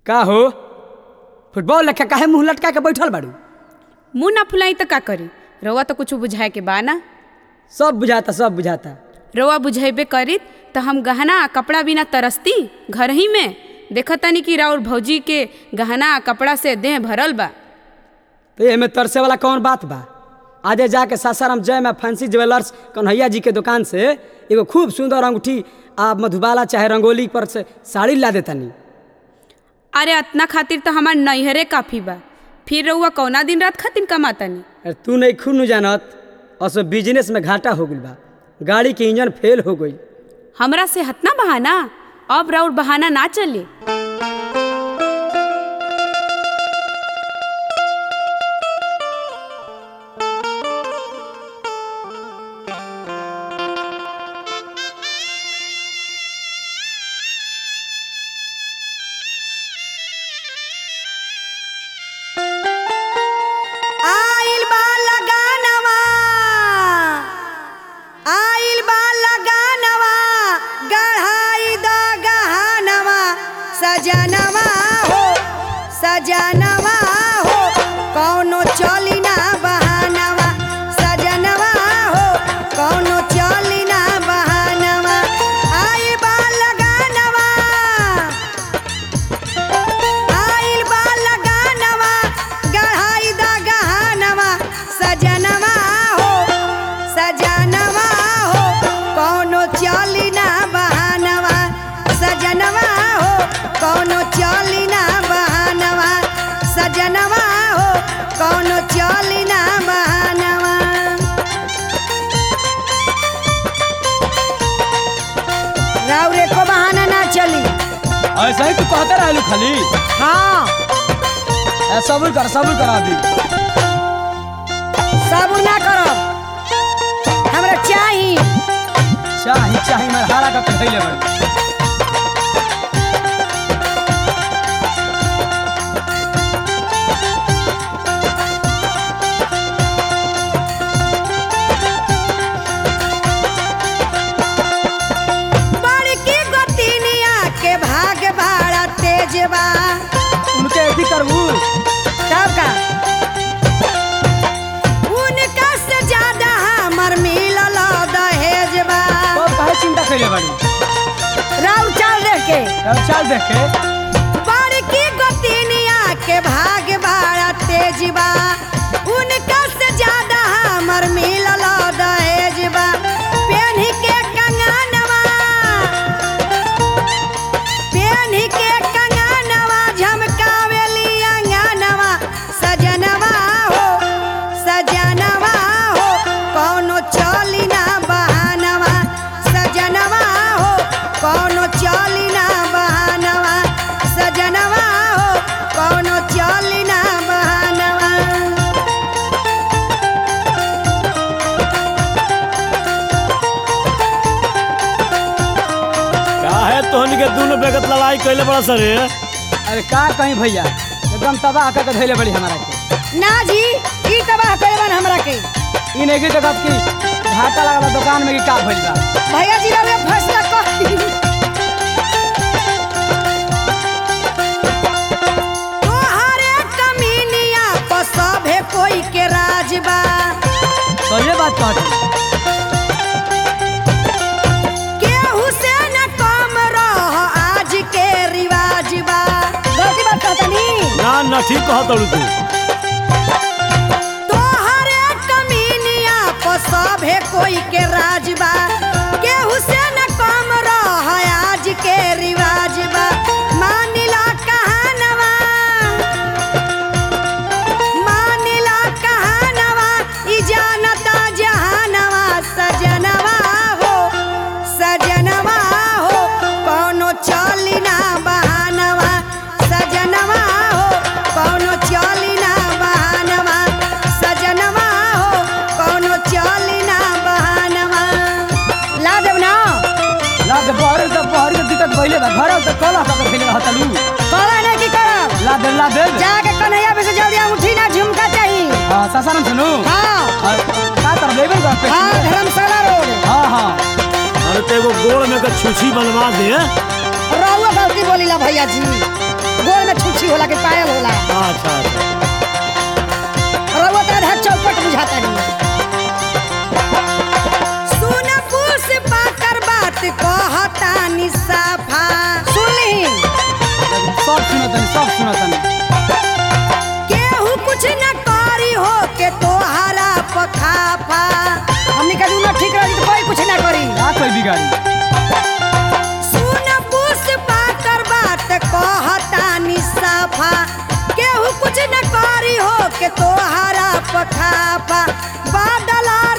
का हो फुटबॉल लेखा काहे मुंह लटका के बैठल बाड़ू मुंह ना फुलाई तो का करी रउआ तो कुछ बुझाए के बा ना सब बुझाता सब बुझाता रउआ बुझेबे करी तो हम गहना आ कपड़ा बिना तरसती घर ही में देखतानी कि राउर भौजी के गहना आ कपड़ा से देह भरल बा तो एमे तरसे वाला कौन बात बा आजे जाके सासाराम जय में फैंसी ज्वेलर्स कन्हैया जी के दुकान से एगो खूब सुंदर अंगूठी आ मधुबाला चाहे रंगोली पर से साड़ी ला देतानी अरे अतना खातिर तो हमार नैहरे काफी बा फिर रउआ कौना दिन रात खातिर कमातानी अरे तू नहीं खूब नु जानत असो बिजनेस में घाटा हो गइल बा गाड़ी के इंजन फेल हो गई हमरा से हतना बहाना अब राउर बहाना ना चले आइल बा लगानवा आइल बा लगानवा गढ़ाई द गहनवा सजनवा हो सजनवा हो कौनो चली ना बहानवा सजनवा हो कौनो चली ना बहानवा आइल बा लगानवा आइल बा लगानवा गढ़ाई द गहनवा सजनवा हो सजनवा हो कौनो चली ना बहानवा सजनवा हो कौनो चली ना बहानवा सजनवा हो कौनो चली ना बहानवा राउर एको बहाना ना चली ऐसा ही तू कहते रहलू खाली हाँ ए, सब्र कर सब्र कर अभी साबुन ना करब हमरा चाही चाही चाही मार हारा का कहले बड़ बड़की गोतिनिया के भाग भाड़ा तेज बा उनके ऐसी करबू तब का उनका से ज्यादा हमर मिलल दहेज बा तो काहे चिंता कइले बाड़ी राउर चाल देख के अब चल देख के बड़की गोतिनिया के भाग भाड़ा तेज बा उनका से ज्यादा हमर मिलल दहेज बा पेन्ही के कंगनवा पेन्ही के कंगनवा झमकावेली अंगनवा सजनवा हो सजनवा हो कौनो चली ना बहानवा सजनवा हो कौनो चली ना बहानवा सजनवा हो कौनो चली ना बहानवा काहे तोहनी के दुनु बेगत लड़ाई कैले बड़ा सरे अरे का कहीं भैया एकदम तबाह करके धैले बड़ी हमारा के ना जी ई तबाह करेबन हमरा के ई नहीं की देखत की घाटा लगा दुकान में की का भइल बा भैया जी रउए फैसला कर तोहरे कमीनिया पर सभे कोई के राज बा तो ये बात कहत केहू से न कम रह आज के रिवाज बा गलती बात कहतनी ना ना ठीक कह तड़ू तू तोहरे कमीनिया पर सभे कोई के राज बा केहू से न कम रह आज के रिवाज बा मानिला कहानवा मानिला कहानवा ई जानता जहानवा सजनवा हो सजनवा हो कौनो चली ना बहानवा सजनवा हो कौनो चली ना बहानवा सजनवा हो कौनो चली ना बहानवा ला देब ना ला दे बहरे तो बहरे के दिक्कत भइले बा घर तो कला पकड़ खेले रहतलू कला नहीं की करब ला दे ला दे जाके कन्हैया पे से जल्दी अंगूठी ना झुमका चाहिए हां सासाराम सुनु हाँ और का कर लेबे कर पे हाँ धर्मशाला रोड हां हां अरे तो एगो गोड़ में के छुछी बनवा दे रहुआ गलती बोलीला भैया जी गोल में होला कि पायल होला अच्छा अच्छा रउआ तो आधा चौपट बुझाता नहीं सुन पुष्पा कर बात कहतानी साफा सुनली सब सुनतनी सब सुनतनी केहू कुछ न करी हो के तोहरा पखाफा हमनी का दूनो ठीक रही तो कोई कुछ न करी का कोई बिगाड़ी सुन पुष्पा कर बात कहतानी साफा केहू कुछ न करी हो के तोहरा पखाफा बादला